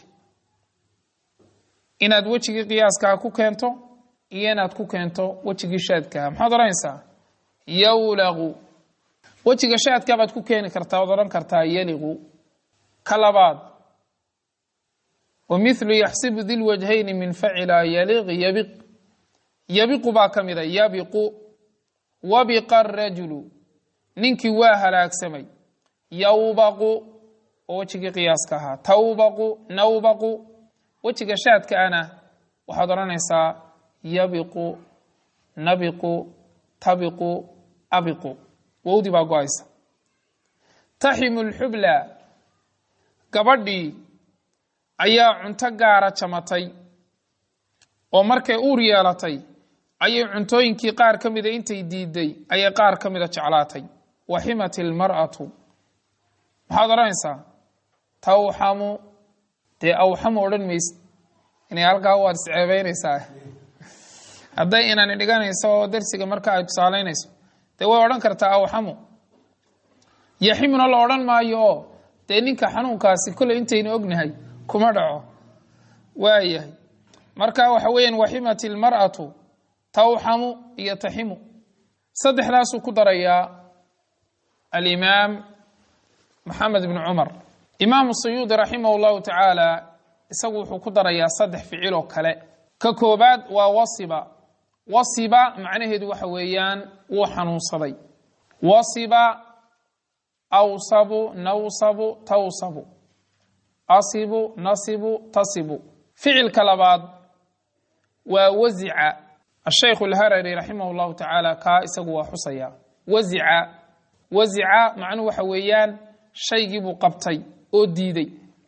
inaad wejigii qiyaaskaa ku keento iyo inaad ku keento wejigii shaadkaha maxaad odhanaysaa yowlaqu wejiga shaadkaa baad ku keeni kartaa waad odhan kartaa yaliqu ka labaad wamithlu yaxsibu di lwajhayni min facila yaliq yabiq yabiqu baa ka mida yabiqu wabiqa arajulu ninkii waa halaagsamay yowbaqu oo wejigii qiyaaska ahaa tawbaqu nawbaqu wejiga shaadka ana waxaad odhanaysaa yabiqu nabiqu tabiqu abiqu wowdii baa go-aysa taximu lxubla gabadhii ayaa cunto gaara jamatay oo markay uur yeelatay ayay cuntooyinkii qaar ka mida intay diiday ayay qaar ka mida jeclaatay waximat ilmar'atu maxaad odhanaysaa tawxamu dee awxamu odhan maysid inay halkaa waad isceebeynaysaa hadday inani dhiganayso oo darsiga marka ay tusaalaynayso dee way odhan kartaa awxamu yaximuna la odhan maayo oo dee ninka xanuunkaasi kolley intaynu ognahay kuma dhaco waayahay marka waxa weeyaan waximat ilmar'atu tawxamu iyo taximu saddexdaasuu ku darayaa alimaam maxamed ibnu cumar imaamu sayuudi raximah llahu tacaala isagu wuxuu ku darayaa saddex ficil oo kale ka koobaad waa wasiba wasiba macnaheedu waxa weeyaan wuu xanuunsaday wasiba awsabu nawsabu tawsabu asibu nasibu tasibu ficilka labaad waa wazica ashaykhu alharari raximah llahu tacaala kaa isagu waa xusaya wazica wazica macnuhu waxa weeyaan shaygii buu qabtay oo diiday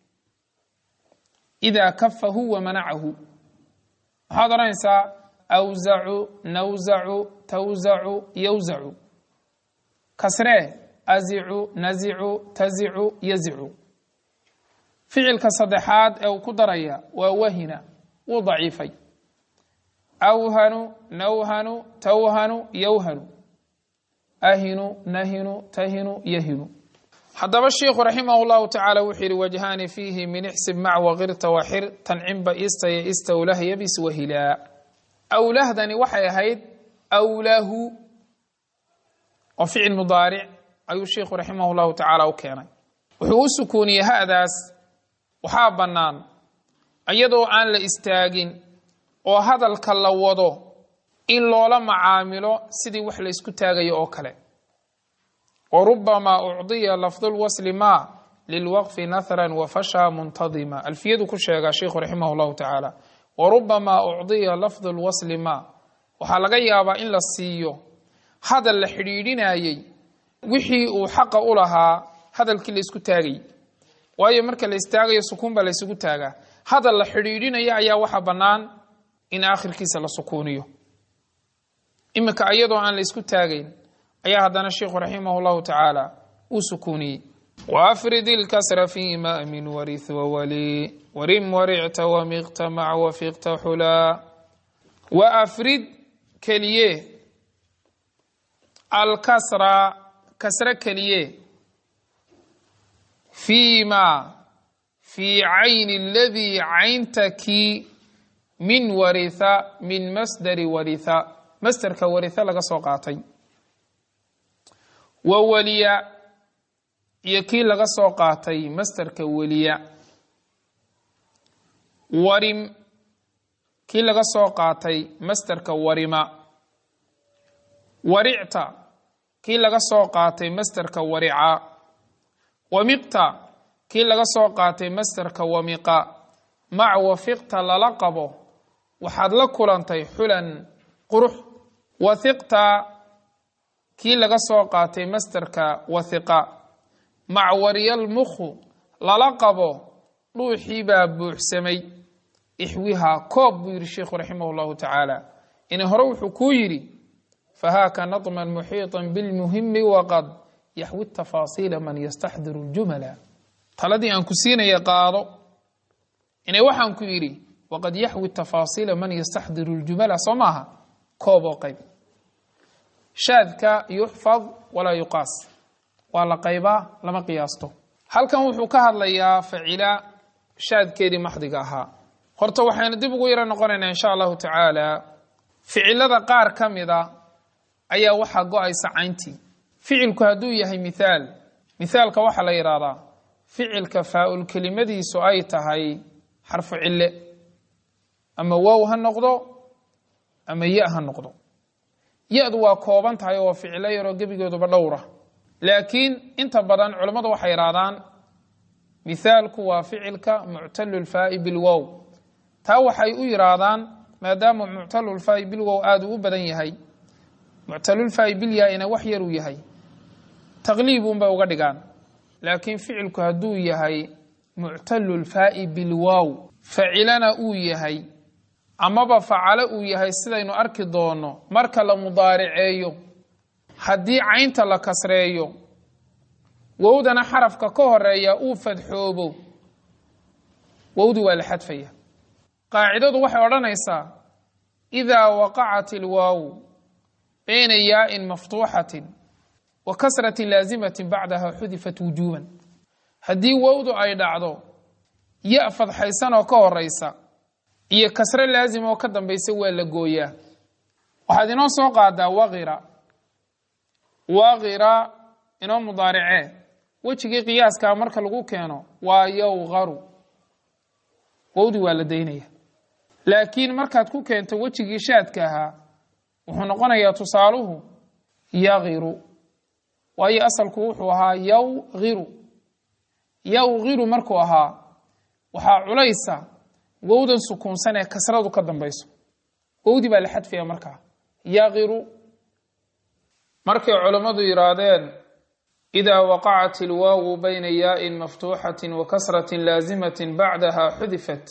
idaa kafahu wa manacahu maxaad odhanaysaa awzacu nawzacu tawzacu yowzacu kasree azicu nazicu tazicu yazicu ficilka saddexaad ee uu ku daraya waa wahina wuu daciifay awhanu nawhanu tawhanu yowhanu ahinu nahinu tahinu yahinu haddaba sheikhu raximah llahu tacaala wuxuu yihi wajhaani fiihi min ixsib mac waqirta waxir tancinba istaya istawlah yabis wahilaa awlahdani waxay ahayd awlahu oo ficil mudaaric ayuu sheikhu raximah llahu tacaala u keenay wuxuu u sukuuniyey hadaas waxaa bannaan iyadoo aan la istaagin oo hadalka la wado in loola macaamilo sidii wax la ysku taagayo oo kale warubamaa ucdiya lafdu lwasli ma lilwaqfi nahran wafasha muntadima alfiyadu ku sheegaa sheikhu raximah llahu tacaala warubamaa ucdiya lafdu lwasli ma waxaa laga yaabaa in la siiyo hadal la xidhiidhinayey wixii uu xaqa u lahaa hadalkii la isku taagayy waayo marka la istaagayo sukuun baa la ysugu taagaa hadal la xidhiidhinaya ayaa waxaa bannaan in aakhirkiisa la sukuuniyo iminka iyadoo aan la isku taagayn ayaa haddana sheikhu raximah llahu tacaala uu sukuuniyey waafrid ilkasra fima min warith wawali warim waricta wamiqta mac wafiqta xulaa waafrid keliye alkasra kasre keliye fiima fii cayni aladii caynta kii min waritha min masdari waritha masderka waritha laga soo qaatay wa weliya iyo kii laga soo qaatay masderka weliya warim kii laga soo qaatay masderka warima waricta kii laga soo qaatay masderka warica wamiqta kii laga soo qaatay masderka wamiqa mac wafiqta lala qabo waxaad la kulantay xulan qurux wathiqta kii laga soo qaatay masderka wathiqa mac waryal mukhu lala qabo dhuuxii baa buuxsamay ixwihaa koob buu yidhi sheikhu raximah llahu tacaala ina hore wuxuu kuu yidhi fahaaka nadman muxiiطan bilmuhimi waqad yaxwi tafaasiila man yastaxdiru ljumala taladii aan ku siinaya qaado ina waxaan ku yidhi waqad yaxwi tafaasiila man yastaxdiru ljumala soo maaha koob oo qayb shaadka yuxfad walaa yuqaas waa la qaybaa lama qiyaasto halkan wuxuu ka hadlayaa facila shaadkeedii maxdiga ahaa horta waxaynu dib ugu yaro noqonaynaa insha allahu tacaala ficilada qaar ka mida ayaa waxaa go-aysa cayntii ficilku hadduu yahay mithaal mithaalka waxaa la yidhaahdaa ficilka faa-ul kelimadiisu ay tahay xarfu cille ama wow ha noqdo ama ya ha noqdo ya-du waa kooban tahay oo ficilo yaroo gebigooduba dhowra laakiin inta badan culammadu waxay yidhahdaan mithaalku waa ficilka muctalulfaa'i bilwow taa waxay u yidhaahdaan maadaama muctalulfaa'i bilwow aada uu u badan yahay muctalulfaa'i bilyaa-ina wax yaruu yahay taqliibunbay uga dhigaan laakiin ficilku hadduu yahay muctalulfaa'i bilwow facilana uu yahay amaba facalo uu yahay sidaynu arki doono marka la mudaariceeyo haddii caynta la kasreeyo wowdana xarafka ka horeeya uu fadxoobo wowdi waa la xadfaya qaacidadu waxay odhanaysaa idaa waqacat ilwaawu bayna yaa'in maftuuxatin wa kasratin laasimatin bacdaha xudifat wujuuban haddii wowdu ay dhacdo ya fadxaysan oo ka horeysa iyo kasre laasim oo ka dambaysa waa la gooyaa waxaad inoo soo qaadaa waqira waqira inoo mudaaricee wejigii qiyaaskaa marka lagu keeno waa yowqaru wowdi waa la daynaya laakiin markaad ku keento wejigii shaadka ahaa wuxuu noqonayaa tusaaluhu yaqiru waayo asalku wuxuu ahaa yawqiru yawqiru markuu ahaa waxaa culaysa wowdan sukuunsan ee kasradu ka dambayso wowdi baa la xadfaya markaa yaqiru markay culammadu yidhaahdeen idaa waqacat ilwaawu bayna yaa'in maftuuxatin wa kasratin laasimatin bacdaha xudifat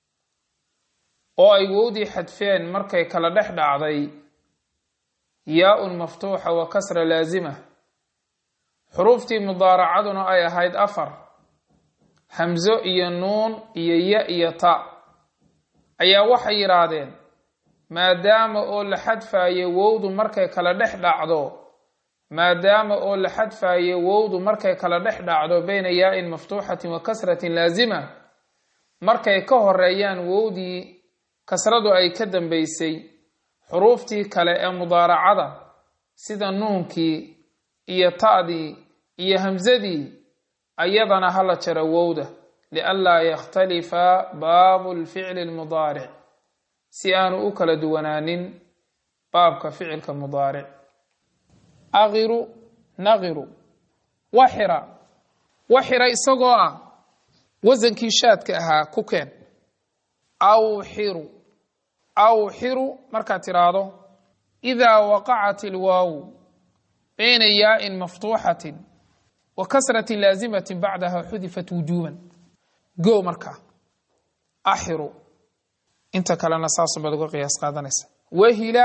oo ay wowdii xadfeen markay kala dhex dhacday yaa-un maftuuxa wa kasra laasima xuruuftii mudaaracaduna ay ahayd afar hamzo iyo nuun iyo ya iyo ta ayaa waxay yidhaahdeen maadaama oo la xadfaayo wowdu markay kala dhex dhacdo maadaama oo la xadfaayo wowdu markay kala dhex dhacdo bayna yaa'in maftuuxatin wa kasratin laasima markay ka horeeyaan wowdii kasradu ay ka dambaysay xuruuftii kale ee mudaaracada sida nuunkii iyo ta'dii iyo hamsadii ayadana hala jaro wowda lianlaa yakhtalifa baabu lficli lmudaaric si aanu u kala duwanaanin baabka ficilka mudaaric aqiru naqiru waxira waxira isagoo ah wasankii shaadka ahaa ku keen awxiru awxiru markaad tidhaahdo idaa waqacat ilwaawu bayna yaa'in maftuuxatin wa kasrati laazimati bacdaha xudifat wujuuban go markaa axiru inta kalena saasubaad uga qiyaas qaadanaysa wahila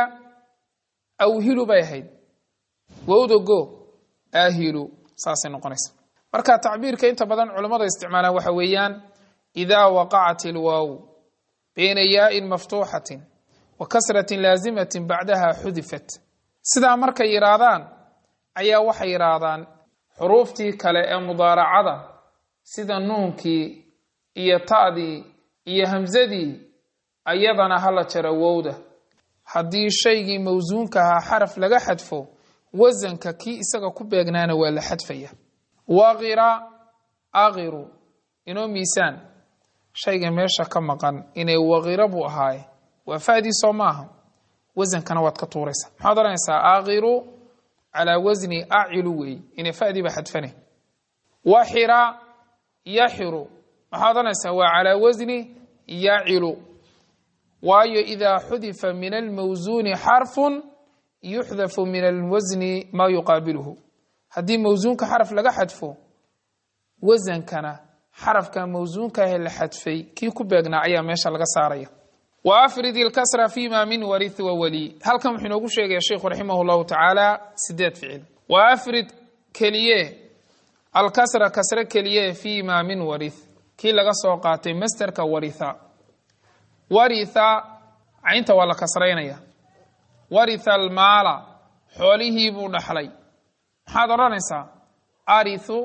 awhilu bay ahayd wowda go ahilu saasay noqonaysa marka tacbiirka inta badan culammadu isticmaalaan waxa weeyaan idaa waqacat ilwaaw bayna yaa'in maftuuxatin wa kasratin laazimatin bacdaha xudifat sidaa markay yidhaahdaan ayaa waxay yidhaahdaan xuruuftii kale ee mudaaracada sida nuunkii iyo ta'dii iyo hamsadii ayadana hala jara wowda haddii shaygii mawsuunka ahaa xaraf laga xadfo wasanka kii isaga ku beegnaana waa la xadfaya waqira aqiru inoo miisaan shayga meesha ka maqan inay waqira buu ahaaye waa fa'dii soo maaha wasankana waad ka tuuraysaa maxaad oranaysaa aqiru calaa wasni acilu weey inay fa'dii ba xadfane waxira yaxiru maxaad oranaysaa waa calaa wasni yacilu waayo idaa xudifa min almawsuuni xarfun yuxdafu min alwasni maa yuqaabiluhu haddii mawsuunka xaraf laga xadfo wasankana xarafka mawsuunkaah la xadfay kii ku beegnaa ayaa meesha laga saaraya wa afrid ilkasra fima min warith wa wali halkan wuxuu inoogu sheegaya sheikhu raximah llahu tacaala sideed ficil wa afrid keliye alkasra kasre keliye fima min warith kii laga soo qaatay masterka waritha waritha caynta waa la kasraynaya waritha almaala xoolihii buu dhaxlay maxaad odhanaysaa arithu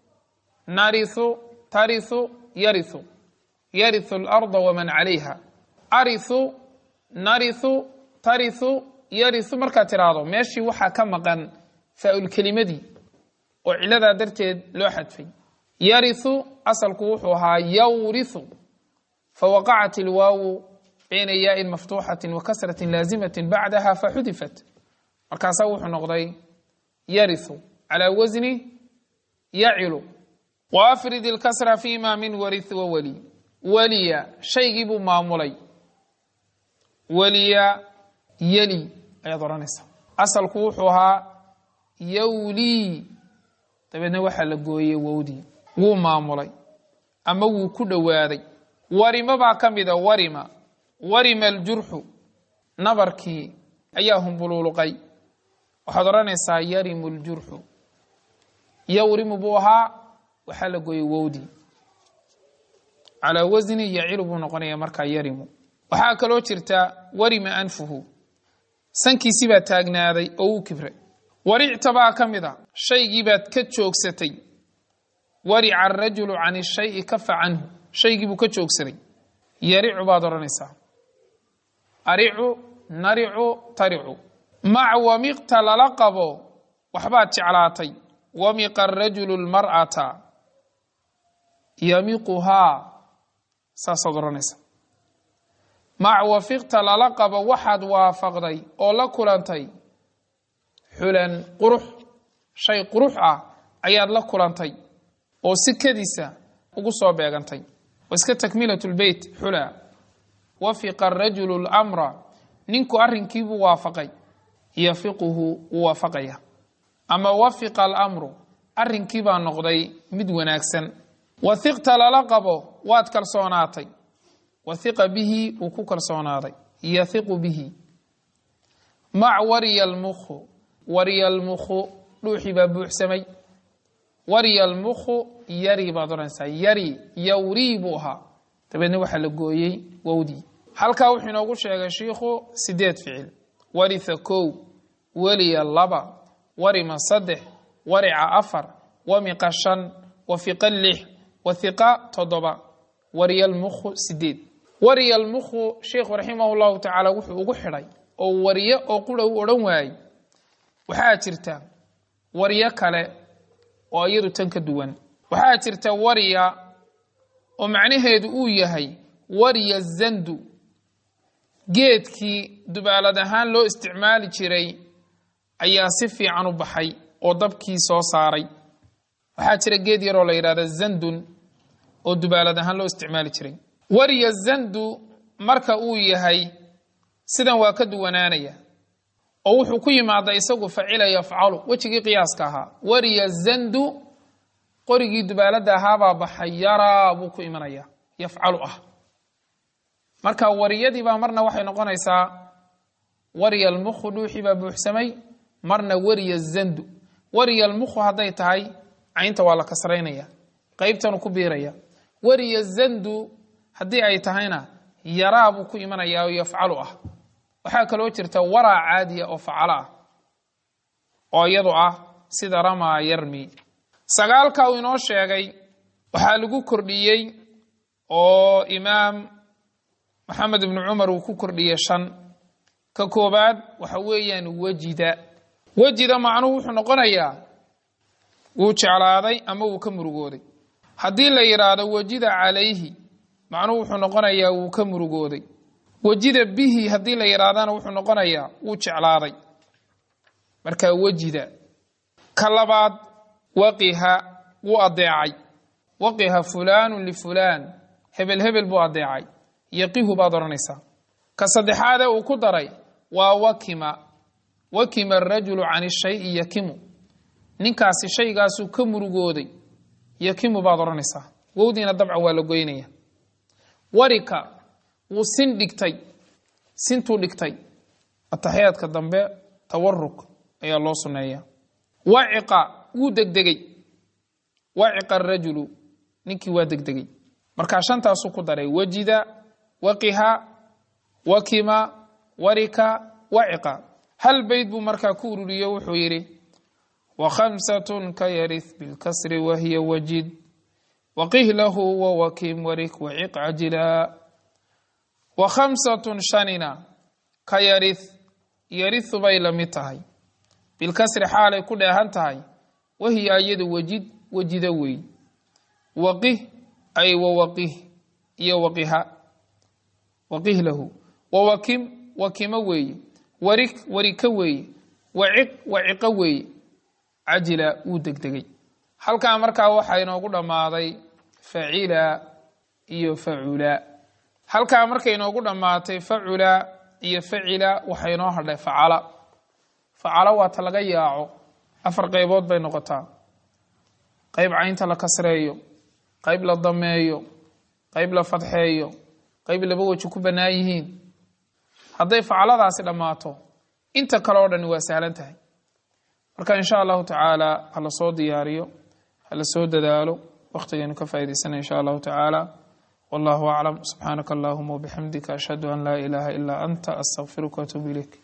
narithu tarithu yarithu yarithu alarda waman calayha arithu narithu tarithu yarithu markaad tiraahdo meeshii waxaa ka maqan faa-ulkelimadii oo ciladaa darteed loo xadfay yarithu asalku wuxuu ahaa yawrithu fawaqacat ilwaawu bayna yaa'in maftuuxatin wa kasratin laazimatin bacdaha faxudifat markaasaa wuxuu noqday yarithu calaa wasni yacilu wa afrid ilkasra fima min warith wa wali waliya shaygii buu maamulay waliya yeli ayaad odhanaysaa asalku wuxuu ahaa yawlii dabeedna waxaa la gooyey wowdii wuu maamulay ama wuu ku dhowaaday warimo baa ka mida warima warima aljurxu nabarkii ayaa humbuluuluqay waxaad odhanaysaa yarimu ljurxu yawrimu buu ahaa waxaa la gooyey wowdii calaa wasni yacilu buu noqonaya markaa yarimu waxaa kaloo jirta warima anfuhu sankiisii baa taagnaaday oo uu kibray waricta baa ka mid a shaygii baad ka joogsatay warica arajulu can shayi kafa canhu shaygii buu ka joogsaday yaricu baad odhanaysaa aricu naricu taricu mac wamiqta lala qabo waxbaad jeclaatay wamiqa arajulu lmar'ata yamiquhaa saasaad odhanaysaa mac wafiqta lala qabo waxaad waafaqday oo la kulantay xulan qurux shay qurux ah ayaad la kulantay oo si kadiisa ugu soo beegantay wa iska takmilat lbeyt xula wafiqa arajulu lamra ninku arrinkiibuu waafaqay yafiquhu wuu waafaqaya ama wafiqa alamru arrinkii baa noqday mid wanaagsan wahiqta lala qabo waad kalsoonaatay wahiqa bihi wuu ku kalsoonaaday yahiqu bihi mac wariya almukhu wariya almukhu dhuuxii baa buuxsamay wariya almukhu yari baad odhanaysaa yari yawrii buu ahaa dabeedna waxaa la gooyey wowdii halkaa wuxuu inoogu sheegay shiikhu sideed ficil waritha kow weliya laba warima saddex warica afar wamiqa shan wafiqa lix wahiqa toddoba wariya almukhu sideed wariya almukhu sheikhu raximah llahu tacaala wuxuu ugu xidhay oo wariyo oo qura u odhan waayey waxaa jirta waryo kale oo iyadu tan ka duwan waxaa jirta warya oo macnaheedu uu yahay warya zandu geedkii dubaalad ahaan loo isticmaali jiray ayaa si fiican u baxay oo dabkii soo saaray waxaa jira geed yaroo la yidhahda zandun oo dubaalad ahaan loo isticmaali jiray warya zandu marka uu yahay sidan waa ka duwanaanaya oo wuxuu ku yimaada isagu facila yafcalu wejigii qiyaaska ahaa wariya zandu qorigii dubaalada ahaabaa baxay yaraa buu ku imanaya yafcalu ah marka wariyadii baa marna waxay noqonaysaa wariya almukhu dhuuxii baa buuxsamay marna wariya zandu wariya almukhu hadday tahay caynta waa la kasraynaya qeybtanu ku biiraya wariya zandu haddii ay tahayna yaraa buu ku imanaya oo yafcalu ah waxaa kaloo jirta waraa caadiya oo facalo ah oo iyadu ah sida ramaa yarmi sagaalka uu inoo sheegay waxaa lagu kordhiyey oo imaam maxamed ibnu cumar uu ku kordhiyey shan ka koobaad waxa weeyaan wejida wejida macnuhu wuxuu noqonayaa wuu jeclaaday ama wuu ka murugooday haddii la yidhaahdo wejida calayhi macnuhu wuxuu noqonayaa wuu ka murugooday wejida bihi haddii la yidhaahdana wuxuu noqonayaa wuu jeclaaday marka wejida ka labaad waqiha wuu adeecay waqiha fulaanu lifulaan hebel hebel buu adeecay yaqihu baad odhanaysaa ka saddexaadee uu ku daray waa wakima wakima arajulu can shayi yakimu ninkaasi shaygaasuu ka murugooday yakimu baad odhanaysaa wowdiina dabcan waa la goynaya warika wuu sin dhigtay sintuu dhigtay ataxiyaadka dambe tawaruk ayaa loo sunneeya waciqa wuu degdegay waciqa arajulu ninkii waa degdegay markaa shantaasuu ku daray wajida waqiha wakima warika waciqa hal beyd buu markaa ku ururiyo wuxuu yidhi wakhamsatun ka yarith bilkasri wahiya wajid waqih lahu wawakim warik waciq cajila wakhamsatun shanina ka yarith yarithu bay la mid tahay bilkasri xaalay ku dheehan tahay wahiya iyadu wajid wajida weey waqih ay wawaqih iyo waqiha waqih lahu wawakim wakimo weeye warik warika weeye waciq waciqo weeye cajila wuu degdegay halkaa markaa waxaa inoogu dhammaaday facila iyo facula halkaa markay inoogu dhammaatay facula iyo facila waxaa inoo hadhay facala facala waa ta laga yaaco afar qaybood bay noqotaa qayb caynta la kasreeyo qayb la dameeyo qayb la fadxeeyo qayb laba weji ku bannaan yihiin hadday facaladaasi dhammaato inta kale oo dhani waa sahlan tahay marka insha allahu tacaala ha la soo diyaariyo ha la soo dadaalo wakhtigaynu ka faa'idaysana insha allahu tacaala wallahu aclam subxaanaka allahuma wabixamdika ashhadu an laa ilaaha ilaa anta astaqfiruka waatuubu ilayk